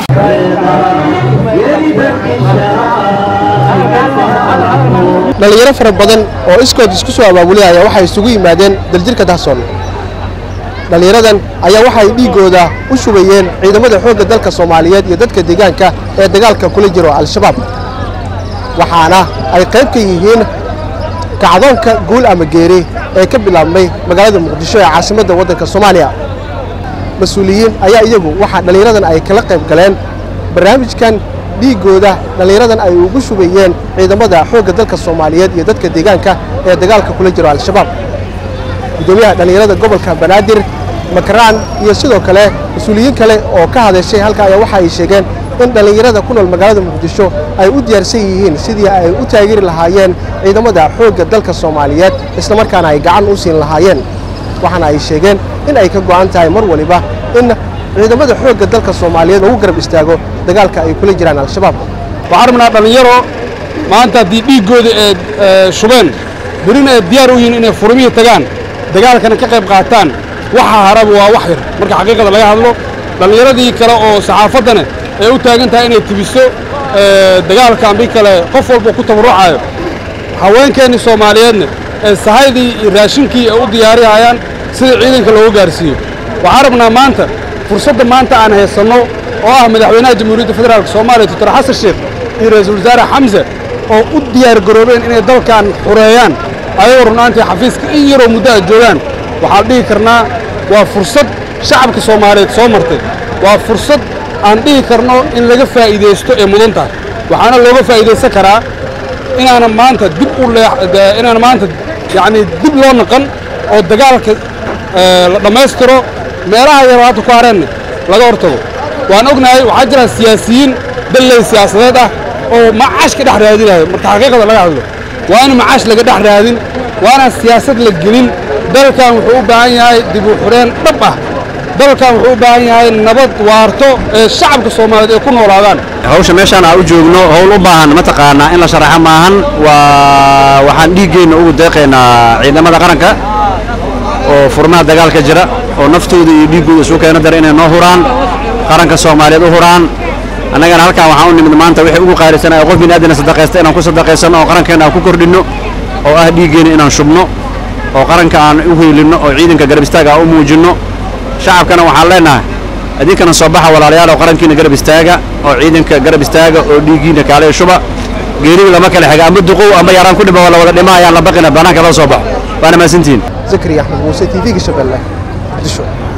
dhallinyaro fara badan oo iskood isku soo abaabulihaya waxay isugu yimaadeen daljirka dahsoon dhallinyaradan ayaa waxay dhiiggooda u shubayeen ciidamada xoogga dalka soomaaliyeed iyo dadka deegaanka ee dagaalka kula jiro al-shabaab waxaana ay qayb ka yihiin kacdoonka guul ama geeri ee ka bilaabmay magaalada muqdisho ee caasimadda waddanka soomaaliya mas-uuliyiin ayaa iyagu waxaa dhallinyaradan ay kala qayb galeen barnaamijkan dhiiggooda dhallinyaradan ay ugu shubayeen ciidamada xoogga dalka soomaaliyeed iyo dadka deegaanka ee dagaalka kula jiro al-shabaab gudoomiyaha dhallinyarada gobolka banaadir makaraan iyo sidoo kale mas-uuliyiin kale oo ka hadashay halka ayaa waxa ay sheegeen in dhallinyarada ku nool magaalada muqdisho ay u diyaarsan yihiin sidii ay u taageeri lahaayeen ciidamada xoogga dalka soomaaliyeed islamarkaana ay gacan u siin lahaayeen waxaana ay sheegeen in ay ka go'an tahay mar waliba in ciidamada xoogga dalka soomaaliyeed ugu garab istaago dagaalka ay kula jiraan al-shabaab waxaan rabnaa dhallinyaro maanta haddii dhiiggooda ee shubeen berina ay diyaar u yihiin inay furmihii tagaan dagaalkana ka qayb qaataan waxa haraba waa wax yar marka xaqiiqada laga hadlo dhallinyaradii kale oo saxaafaddana ay u taagan tahay inay tibiso dagaalka ambi kale qof walba ku tabarrucaayo haweenkeennii soomaaliyeedna ee sahaydii iyo raashinkii ay u diyaarihayaan sida ciidanka loogu gaarsiiyo waxaan rabnaa maanta fursadda maanta aan haysanno oo ah madaxweynaha jamhuuriyadda federaalk soomaaliya doctor xasan sheekh iyo ra-iisul wasaare xamse oo u diyaar garoobeen inay dalkan xureeyaan ayagoo runaantii xafiiska in yaroo muddo ay joogaan waxaan dhihi karnaa waa fursad shacabka soomaaliyeed soo martay waa fursad aan dhihi karno in laga faa'iidaysto ee mudan tahay waxaana looga faa'iidaysan karaa inaanan maanta dib u inaan maanta yacnii dib loo naqan oo dagaalka la dhammaystiro meelaha yar hadda ku hareenna laga hortago waan ognahay waxaa jira siyaasiyiin dalley siyaasadeed ah oo macaash ka dhex raadinayo marka xaqiiqada laga hadlo waa in macaash laga dhex raadin waana siyaasad la gelin dalkan wuxuu u baahan yahay dib u xureen dhab ah dalkan wuxuu u baahan yahay nabad waarto ee shacabka soomaaliyeed ay ku noolaadaan hawsha meeshaan aan u joogno howl u baahan mataqaanaa in la sharaxo maahan waa waxaan dhiiggeenna ugu deeqaynaa ciidamada qaranka oo furmaha dagaalka jira oo naftooda iyo dhiiggooda isu keena dara inay noo huraan qaranka soomaaliyeed u huraan annagana halkaan waxaan u nimid maanta wixii ugu qaalisanaya qof bin aadana sadaqaysta inaan ku sadaqaysanno oo qarankeenna aan ku kordhinno oo ah dhiiggeenna inaan shubno oo qaranka aan u heelinno oo ciidanka garab istaaga aan u muujinno shacabkana waxaan leenahay idinkana soo baxa walaalayaal oo qarankiina garab istaaga oo ciidanka garab istaaga oo dhiiggiina kaale shuba geerida lama kala xiga amba duqow amba yaraan ku dhima wala wada dhima ayaan la baqina bannaanka loo soo baxo waana mahadsantihiin zakariya axmed muuse t v-ga shabeelle muqdisho